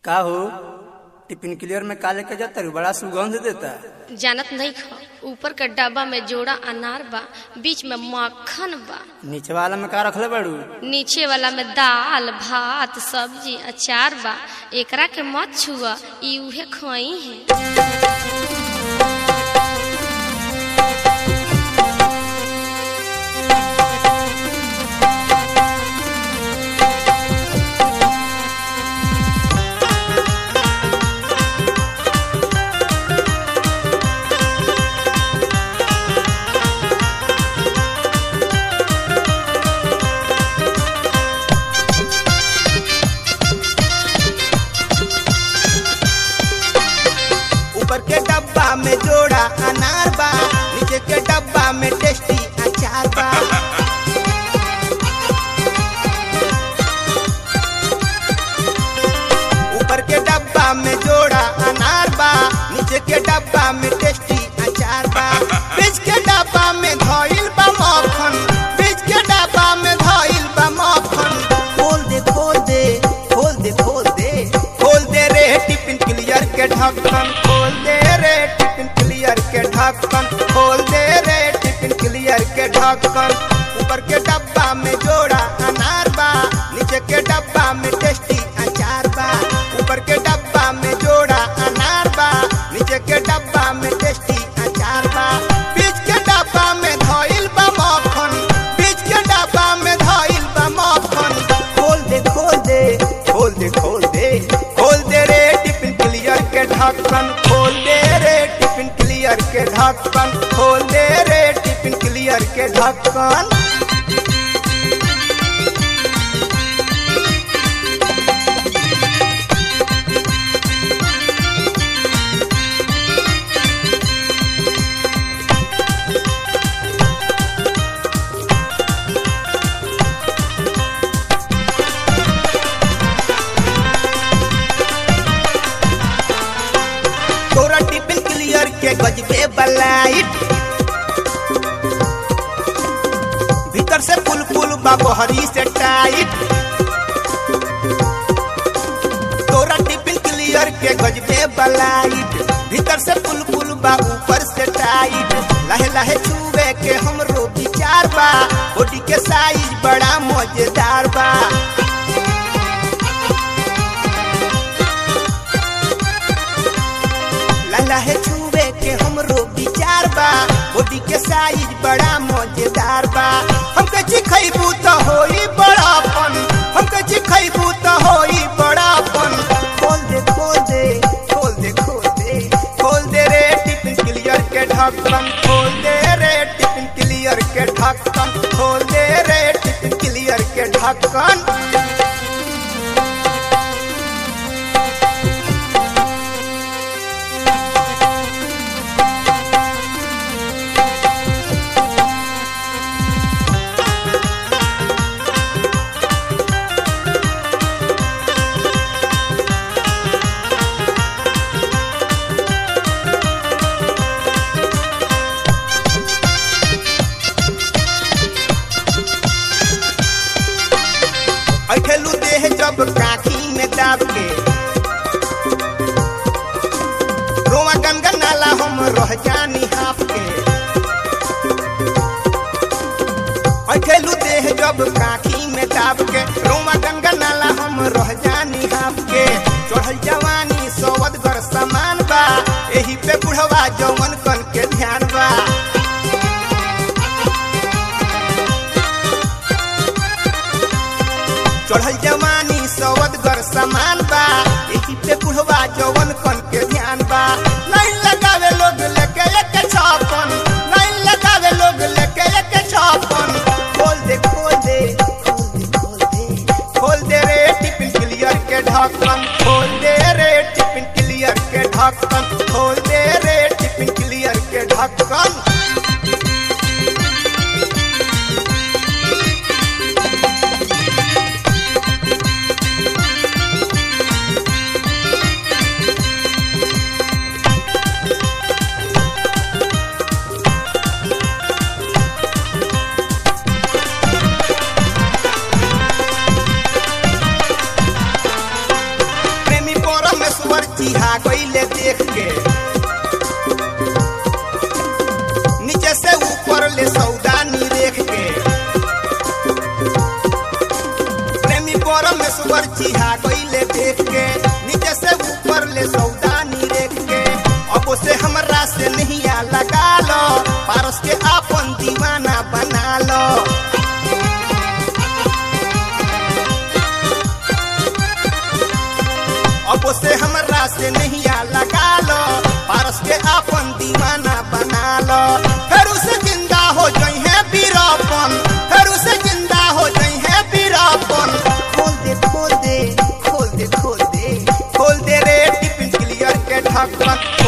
का हो tiffin clear में का लेके जाता रू बड़ा सुगंध देता जानत नहीं खा ऊपर के डब्बा में जोड़ा अनार बा बीच में मक्खन बा नीचे वाला में का रखले बाड़ू नीचे वाला में दाल भात सब्जी अचार बा एकरा के मत छुआ ई उहे खोई है ऊपर के डब्बा में जोड़ा अनार बा नीचे के डब्बा में टेस्टी अचार बा ऊपर के डब्बा में जोड़ा अनार बा नीचे के डब्बा में टेस्टी अचार बा बीच के डब्बा में धइल बा मक्खन बीच के डब्बा में धइल बा मक्खन खोल दे खोल दे खोल दे खोल दे खोल दे रे टिफिन क्लियर के ढक्कन खोल दे रे टिफिन क्लियर के ढक्कन खोल दे रे टिफिन क्लियर के ढक्कन ऊपर के डब्बा में जोड़ा अनार बा नीचे के डब्बा में टेस्टी अचार बा ऊपर के डब्बा में जोड़ा अनार बा नीचे के डब्बा में टेस्टी अचार बा बीच के डब्बा में धइल बा मक्खन बीच के डब्बा में धइल बा मक्खन खोल दे खोल दे खोल दे खोल दे खोल दे रे टिफिन क्लियर के ढक्कन खोल दे रे टिफिन क्लियर के ढक्कन खोल दे रे टिफिन क्लियर के ढक्कन तोरा टिफिन क्लियर के गजबे बलाइट भीतर से पुल पुल बा बहरी से टाइट तोरा टिफिन क्लियर के गजबे बलाइट भीतर से पुल पुल बा ऊपर से टाइट लहे लहे छुए के हमरो विचार बा बॉडी के साइज बड़ा मजेदार बा लाला है छुए के हमरो विचार बा बॉडी के साइज बड़ा मजेदार बा हमके चिखैबू तो होई बड़ापन हमके चिखैबू तो होई बड़ापन खोल दे खोल दे खोल दे खोल दे खोल दे रे टिफिन क्लियर के ढक्कन खोल दे रे टिफिन क्लियर के ढक्कन खोल दे रे टिफिन क्लियर के ढक्कन अठेलू देह जब काखी में दाब के रोमा गनगन नाला हम रह जानी हाफ के अठेलू देह जब काखी में दाब के रोमा गनगन नाला हम रह जानी हाफ के चढ़ल जवानी सवद घर समान बा एही पे बुढ़वा जवन कन के ध्यान बा चढ़ल जवानी सवद गर समान बा एही पे बुढ़वा जवन कन के ध्यान बा नहीं लगावे लोग लेके एक छापन नहीं लगावे लोग लेके एक छापन खोल दे खोल दे खोल दे खोल दे खोल दे रे टिफिन क्लियर के ढक्कन खोल दे रे टिफिन क्लियर के ढक्कन खोल दे रे टिफिन क्लियर के ढक्कन सुअर चिहा गईले देख के नीचे से ऊपर ले सौदानी देख के प्रेमी परम में सुअर चिहा गईले देख के नीचे से ऊपर ले सौदानी देख के अब से हमरा से नहीं आ लगा लो पारस के आपन दीवाना बना लो अब से हमरा से नहीं आ लगा लो पारस के आपन दीवाना बना लो फिर उसे जिंदा हो जाई है बीरापन फिर उसे जिंदा हो जाई है बीरापन खोल दे खोल दे खोल दे खोल दे खोल दे रे टिफिन क्लियर के ढक्कन